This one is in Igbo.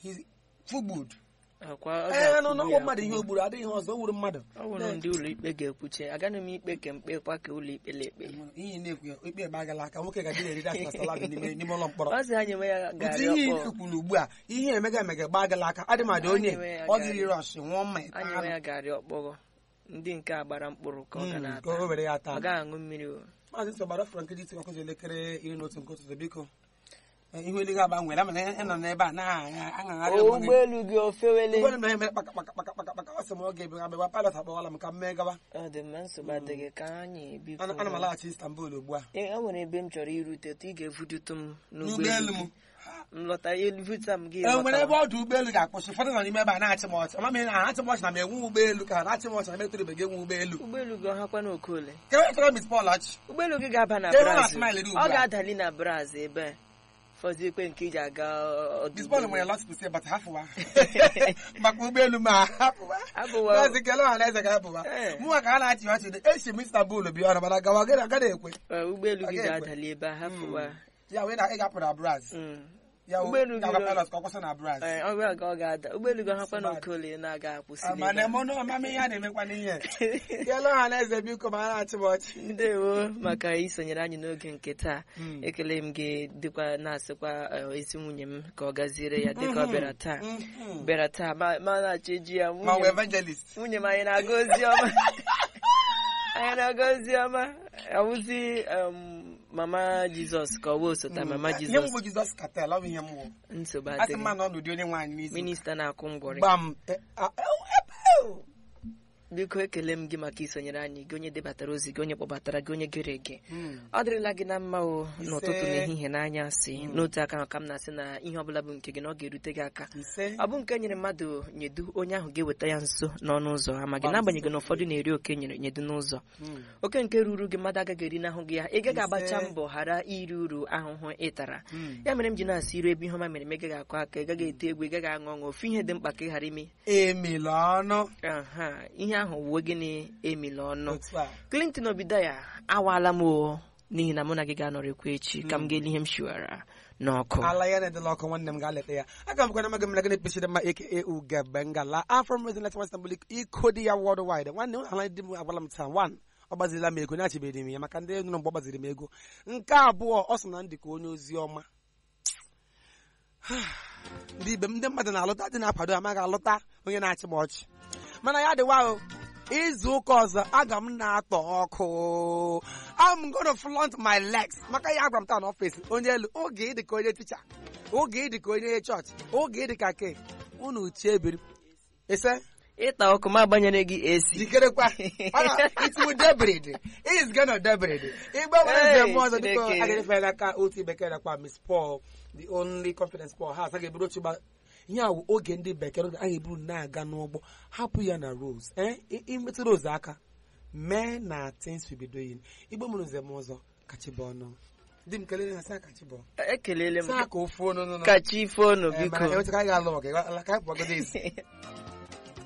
He- food akwa ọ ee nọ ga-akwụgbu n'ọgwụ ya mmadụ ihe akwụgbu. o gburu adịghị ihe ọzọ o gburu mmadụ ọ bụrụ ndị ụlọ ikpe ga-ekwuche agaghị m ikpe ka mkpe kwa ka ụlọ ikpe lekpe ihe na-ekwu ya ikpe gbagala aka nwoke ga-adị na-eriri asị na salad n'ime n'ime ụlọ mkpọrọ ọ sị ha nyewe ya otu garị ihe ọkpọ ị kwuru ugbu a ihe emega emega gbagala aka adị madị onye Anyị nwee ya ọ garị. gịrị rọsh nwụọ mma ịta anyewe anụ. ya garị ọkpọrọ ndị nke a gbara mkpụrụ ka ọ ga Mm, na-ata ka o were ya ọ taa gaghị aṅụ mmiri o maazị nsọ gbara fọrọ nkeji iti ọkụzọ elekere iri na otu nke ụtụtụ biko Eh, ihu eluigwe agbanwere ama na ị nọ n'ebe a na-aṅagharị onwe gị ụgbọelu gị ofewele ụgbọelu na emere kpaka kpaka kpaka kpaka kpaka ọ sị m oge ebe agba pilot akpọwala m ka m mee gawa ọ dị mma nsogbu adịghị ka anyị biko ana ana m alaghachi Istanbul ugbu a Ee, o nwere ebe m chọrọ irute otu ị ga-evudutu m n'ụgbọelu m gị. m lọta evuta m gị e nwere ebe lọta. ọdụ ụgbọelu ga-akwụsị ụfọdụ nọ n'ime ebe a na-achị m ọchị ọma m na achị m ọchị na m enwe ụgbọelu ka ha na-achị m ọchị na m etorubeghị enwe ụgbọelu ụgbọelu gị ọhakwa n'okole ka e chọrọ Miss Paul ọchị ụgbọelu gị ga-aba na Ka ebe ọ Brazil na-smile dị ugbu ọ a. ga-adali na Brazil ebe fọziekwe nke iji aga ọdụ Miss Paul nwere lot to say but hafụwa maka ụgbọelu ma hafụwa Abụwa. maazị kele ọha na eze ga-abụwa Ee. mụnwa ka ha na-achị ọchị dị echi m Istanbul bịa ọrụ mana gawa gị agaghị ekwe Ee, ụgbọelu gị Ọ ga-ekwe. ga-adali ebe a hapụwa ya wee na ị ga-apụ na Brazil Mm. ya Ụgbọelu gị ga nọ- pilot ka ọ kwụsị na Brazil Ee, ọ bụla ka ọ ga-ada ụgbọelu gị ọhakwa Smart. n'okole na-aga akwụsị mana n'ebe a. mụ na ọmama ihe a na-emekwa n'ihe kele ọha na eze biko ma ha na-achị m ọchị ndewo maka isonyere anyị n'oge nke taa Mm. ekele m gị dịkwa na-asịkwa eh, ezi nwunye m ka ọ gaziere ya dịka ọ bịara taa Mhm. bịara taa ma ma na-achọ eji ya ma ọ nwunye m evangelist nwunye m anyị na-aga ozi ọma anyị na-aga ozi ọma ọwụzi um, mama jizọs ka ọ bụ osota mama ihe m jizọs bụ Jizọs katel ọ bụ ihe m bụ nsogbu a sị adịghị mma na ọ n'ụdị onye nwaanyị n'isi minista na-akwụ ngwọrị gbam e- a- ew- ebe- biko ekele m gị maka isonyere anyị gị onye debatara ozi gị onye kpọbatara gị onye gere ege Mm. ọ dịrịla gị na mma o n'ụtụtụ Ise. n'ehihie n'anyasị n'otu aka ahụ ka m na-asị na ihe ọbụla bụ nke gị na ọ ga-erute gị aka ise ọ bụ nke nyere mmadụ nyedu onye ahụ ga-eweta ya nso n'ọnụ ụzọ ama gị n'agbanyeghị na ụfọdụ na-eri oke nyere nyedu n'ụzọ Mm. oke nke ruru gị mmadụ agaghị eri n'ahụ gị ya ị gaghị agbacha Ise. mbọ ghara iri uru ahụhụ ị tara Mm. ya mere m ji na-asị iru ebe ihe ọma mere m ị gaghị akụ aka ị gaghị ete egwu ị gaghị aṅụ ọṅụ ofu ihe dị mkpa ka ị ghara ime emela ọnụ aha ihe ahụ wuo gịnị emila ọnụ otu a Clinton Obidaya awaala m o n'ihi na mụ na gị ga-anọrịkwa echi ka m ga-eli ihe m shiwara n'ọkụ ala ya na-edela ọkụ nwanne m ga-aleta ya aga m gwana maga m na gịnị pechiri mma aka ugebe ngala afọ m rezinlet west mbụl iko dị ya world wide nwanne m ala di m agwala m taa wan ọ gbazirila m ego na-achịbeghị m ya maka ndị nụrụ mgbe ọ gbaziri m ego nke abụọ ọ sị na ndị ka onye ozi ọma ndị ibe m ndị mmadụ na-alụta dị na-akwado amaghị alụta onye na-achị m ọchị mana ya dịwa o izu ụka ọzọ aga m na-atọ ọkụ I'm gonna flaunt my legs maka ya agwa m taa n'ọfịs onye elu oge ịdị ka onye ticha oge ịdị ka onye chọọchị oge ịdị ka ke unu chebiri ise ịta ọkụ ma gbanyere gị esi jikerekwa Ọ na- it will debride it is gonna debride igbe nwere Hey, nze mmụọ ọzọ dịka Chineke. agịrịfe n'aka otu bekee nakwa Miss Paul the only confidence Paul has a ga-eburu otu gba ihe a wụ oge ndị bekee a ga-eburu na-aga n'ụgbọ hapụ ya na rose eh I- imetụ rose aka mee na things we be doing igbe mụrụ nze m ọzọ kachibụ ọnụ di m kelere ha saa kachibụ ekelele m saa ka ofu ọnụ nụ kachi ifeonu biko enwetaka anyị ga-alụ ọga ka anyị pụọgodo ezi